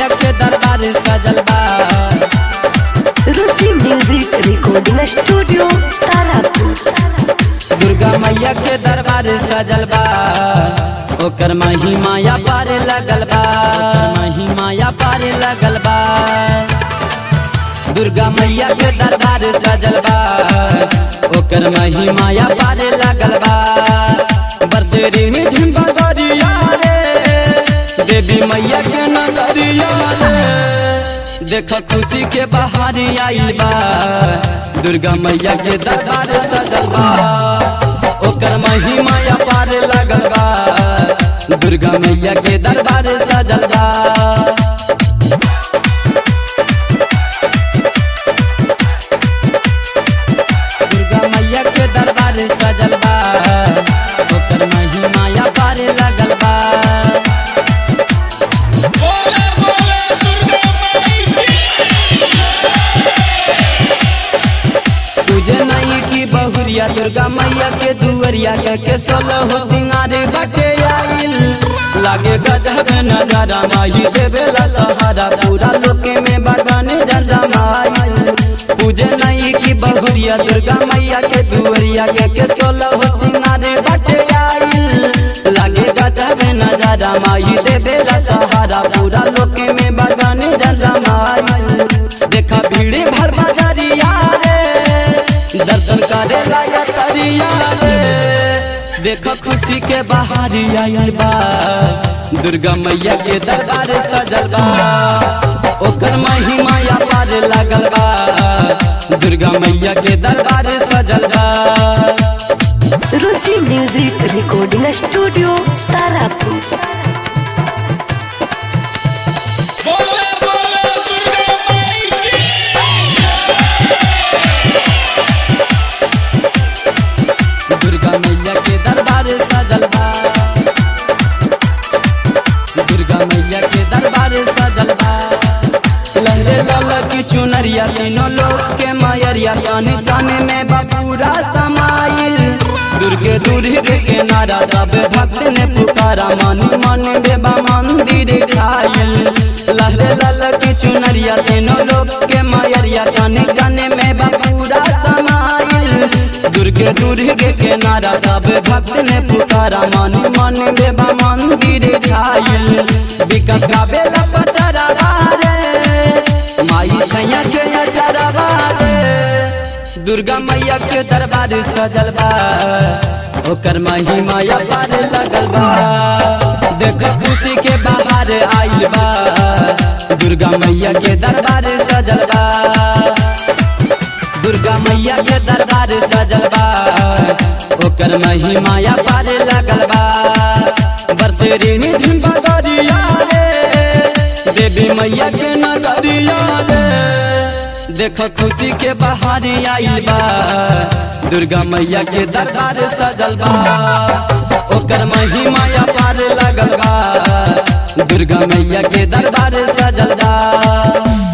मैया के दरबार सजल बा Ruchi music recording studio Tarapur Durga मैया के दरबार सजल बा ओकर मही माया पार लगल बा मही माया पार लगल बा दुर्गा मैया के दरबार सजल बा ओकर मही माया पार लगल बा बरसेरी में झिम्बगरिया रे देवी मैया के नगरिया रे देख खुशी के बहार आइल बा दुर्गा मैया के दरबार सजल बा ओकर महिमा या पार लगल बा दुर्गा मैया के दरबार सजल बा दुर्गा मैया के दरबार सजल बा ओकर महिमा या पार लगल बा बोले बोले दुर्गा माई की तुझे नहीं की बहुरिया दुर्गा मैया के दुवरिया के के सोलो हो सिंगारे बटे आइल लागे गजब नजारा माही देवेला सहारा पूरा लोके में बगाने जंजा माइल पूजे नहीं की बहुरिया दुर्गा मैया के दुवरिया के के सोलो हो सिंगारे बटे आइल लागे गजब नजारा माही देवेला सहारा पूरा लोके में बगाने जंजा माइल देखा भीड़ भर बजरिया रे दर्शन करे लाया तरिया रे देखो खुशी के बहारी आइल बा दुर्गा मैया के दरबार सजल बा ओकर महिमा या पार लागल बा दुर्गा मैया के दरबार सजल बा Ruchi music recording studio Tarapur बोले बोले दुर्गा माई की दुर्गा मैया के दरबार सजल बा दुर्गा मैया के दरबार सजल बा लहरे लाल की चुनरिया तीनों लोग के मायरिया काने काने में बापूरा समाइल दुर्गे दुर्गे के नारा सब भक्त ने पुकारा मन मन बेबा मंदिर छाइल लहरे लाल की चुनरिया तीनों लोग के मायरिया काने काने में बापूरा समाइल दुर्गे दुर्गे के नारा सब भक्त ने पुकारा मन मन बेबा मंदिर छाइल विकस का बेला पचरा रे माई छैया के अचरा रे दुर्गा मैया के दरबार सजल बा ओकर महिमा या पार लगल बा देख खुशी के बाहर आइल बा दुर्गा मैया के दरबार सजल बा दुर्गा मैया के दरबार सजल बा ओकर महिमा या पार लगल बा बरसेरी निधन बगरिया रे देवी मैया के नगरिया रे देख खुशी के बहार आइल बा दुर्गा मैया के दरबार सजल बा ओकर महिमा या पार लगल बा दुर्गा मैया के दरबार सजल बा